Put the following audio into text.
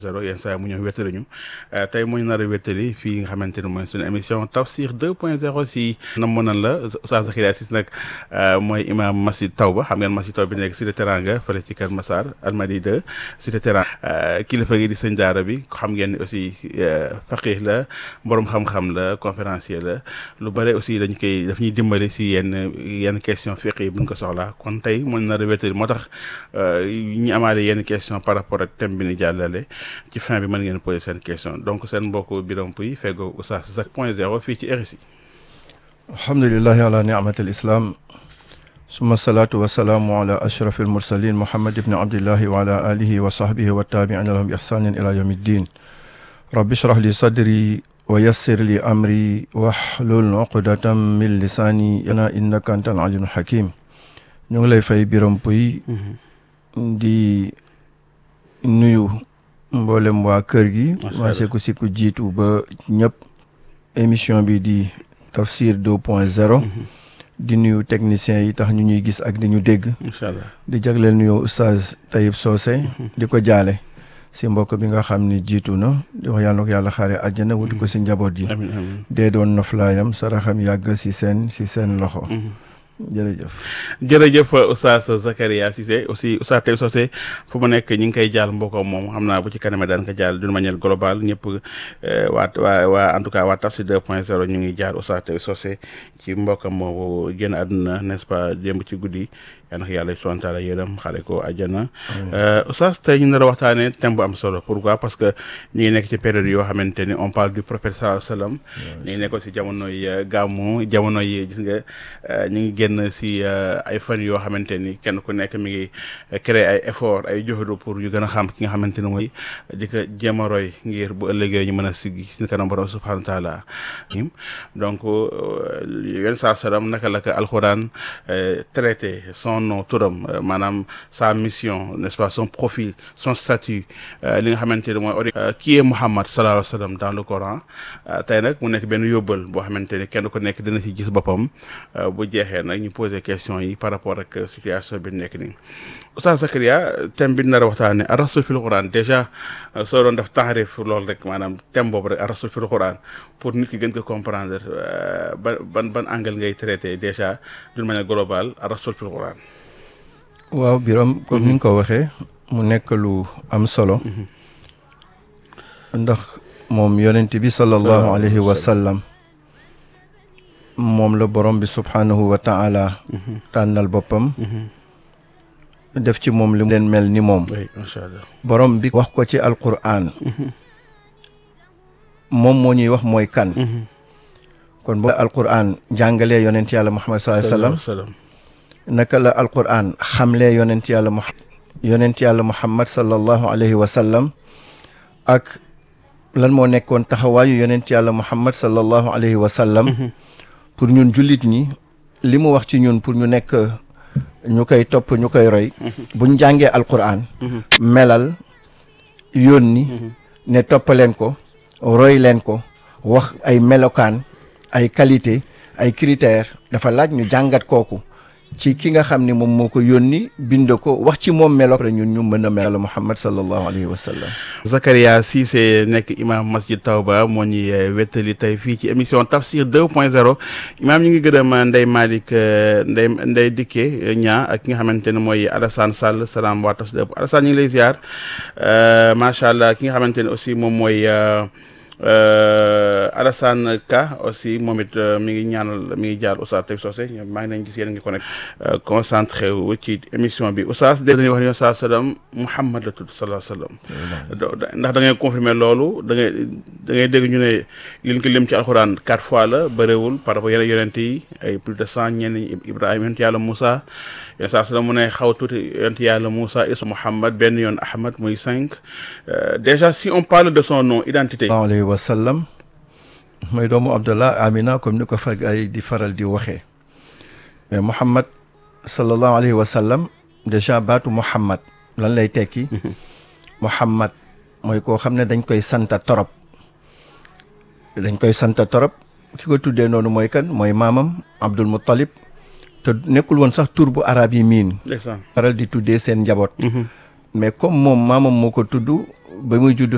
zéro yenn saa mu ñëw wéttali ñu tey mu ñu nar a wéttali fii nga xamante ne mooy suñu émission Tafsir 2 point 0 si namoon nan la Oustaz Zakaria Cissé nag mooy imam masjid Tawba xam ngeen masjid Tawba bi nekk Cité Teranga fële ci Kër Massar Almadi 2 Cité Teranga kilifa gi di sëñ daara bi xam ngeen ni aussi faqih la borom xam-xam la conférencier la lu bare aussi dañ koy daf ñuy dimbali si yenn yenn question fiq yi buñ ko soxlaa kon tey mu ñu nar a wéttali moo tax ñu amaale yenn question par rapport ak thème bi ni jàllale ci fin bi mën ngeen poser seen question donc seen mbokk Birame Pouy feggoo Oustaz Zak point zéro fii ci RSI alhamdulilahi ala niamati alislam summa salaatu wasalaamu ala ashraf almursalin muhammad ibni abdillahi wa ala alihi wa sahbihi wa tabiina lahum bi ihsanin ila yawmi ddin rabbi shrah li sadri wa yassir li amri wahlul uqdatan min lisaani yana innaka anta alalimul hakim ñu ngi lay fay Birame Pouy di nuyu mboolem waa kër gi commencé ko si ku jiitu ba ñëpp émission bi di Tafsir 2 point 0 di nuyu techniciens yi tax ñu ñuy gis ak di ñu dégg incha allah di jagleel nuyu Oustaz Tayib Socé di ko jaale si mbokk bi nga xam ni jiitu na di wax yàlla na ko yàlla xaare àjjana wuti ko si njaboot yi amiin amiin dee doon noflaayam saraxam yàgg si seen si seen loxo jërëjëf jërëjëf Oustaz Zakaria Cissé aussi Oustaz Tayib Socé fu mu nekk ñi ngi koy jaal mbokkam moom xam naa bu ci kaname daan ko jaal d'une manière globale ñëpp waa waa waa en tout cas waa Tafsir 2 point 0 ñu ngi jaar Oustaz Tayib Socé ci mbokkam moomu génn àdduna n'est-ce pas démb ci guddi yal na ko yàlla subhanahu wa taala yërëm xale ko àjjana Oustaz tey ñu nar a waxtaanee thème bu am solo pourquoi parce que ñu ngi nekk ci période yoo xamante ni on parle du prophète sallallahu alayhi wa sallam ñu ngi nekk aussi jamonoy gàmmu jamono yi gis nga ñu ngi génn si ay fan yoo xamante ni kenn ku nekk mi ngi créer ay effort ay joxudu pour ñu gën a xam ki nga xamante ni mooy di ko jéem a roy ngir bu ëllëgee ñu mën a siggi si kanam borom subhanahu wa taala donc yenn saa salaam naka la ko alxuraan traité son nom turam maanaam sa mission n'est-ce pas son profil son statut li nga xamante ni mooy ori qui est Muhammad sallallahu alayhi wa sallam dans le Coran tey nag mu nekk benn yóbbal boo xamante ni kenn ku nekk dina si gis boppam bu jeexee nag ñu poser question yi par rapport ak situation bi nekk nii Oustaz Zakaria thème bi nar a waxtaane ar rasul fil Quran déjà soo doon def taarif loolu rek maanaam thème boobu rek ar rasul fil Quran pour nit ki gën ko comprendre ban ban ban angle ngay traité déjà d'une manière globale ar rasul fil Quran waaw Birame comme ni nga ko waxee mu nekk lu am solo ndax moom yonent bi sallallahu alayhi wa sallam moom la borom bi subhaanahu wa taala tànnal boppam def ci moom li leen mel ni moom oui macha allah borom bi wax ko ci alquran moom moo ñuy wax mooy kan kon boo alquran jàngalee yonent yàlla muhammad sallallahu alayhi wa sallam salaam naka la alquran xamlee yonent yàlla mu yonent yàlla muhammad sallallahu alayhi wa sallam ak lan moo nekkoon taxawaayu yonent yàlla muhammad sallallahu alayhi wa sallam pour ñun jullit ñi li mu wax ci ñun pour ñu nekk ñu koy topp ñu koy roy buñ jàngee alquran melal yónni ne toppaleen ko roy leen ko wax ay melokaan ay qualité ay critères dafa laaj ñu jàngat kooku ci ki nga xam ne moom moo ko yónni bind ko wax ci moom melo rek ñun ñu mën a mel Muhammad sallallahu alayhi wa sallam Zakaria Cissé nekk imam masjid Tawba moo ñuy wettali tey fii ci émission Tafsir 2 point 0 imaam ñu ngi gërëm Ndeye Malick Ndeye Ndeye Dikke ñaa ak ki nga xamante ne mooy Alassane Sall salaam waa Tafsir Alassane ñu ngi lay ziar macha allah ki nga xamante ne aussi moom mooy Alassane Ka aussi moom it mi ngi ñaanal mi ngi jaar Oustaz Tayib Socé maa ngi leen gis yéen ngi connecté concentré wu ci émission bi Oustaz dañuy wax ne Oustaz sallam Muhammad la tudd sallallahu alayhi wa sallam ndax da ngay confirmer loolu da ngay da ngay dégg ñu ne liñ ko lim ci alxuraan quatre fois la bëriwul par rapport yeneen yonent yi ay plus de cent ñenn Ibrahima yonent yàlla Moussa yenn saa sallam mu ne xaw tuuti yonent yàlla Moussa Isa Muhammad benn yoon Ahmad muy cinq déjà si on parle de son nom identité sallallahu alayhi wa sallam mooy doomu Abdallah Amina comme ni ko fa ay di faral di waxee mais Muhammad sallallahu alayhi wa sallam déjà baatu Muhammad lan lay tekki Muhammad mooy koo xam ne dañ koy santa torop dañ koy santa torop ki ko tuddee noonu mooy kan mooy maamam Abdul Muttalib te nekkul woon sax tur bu arab yi miin ndeysaan faral di tuddee seen njaboot mais comme moom maamam moo ko tudd ba muy judd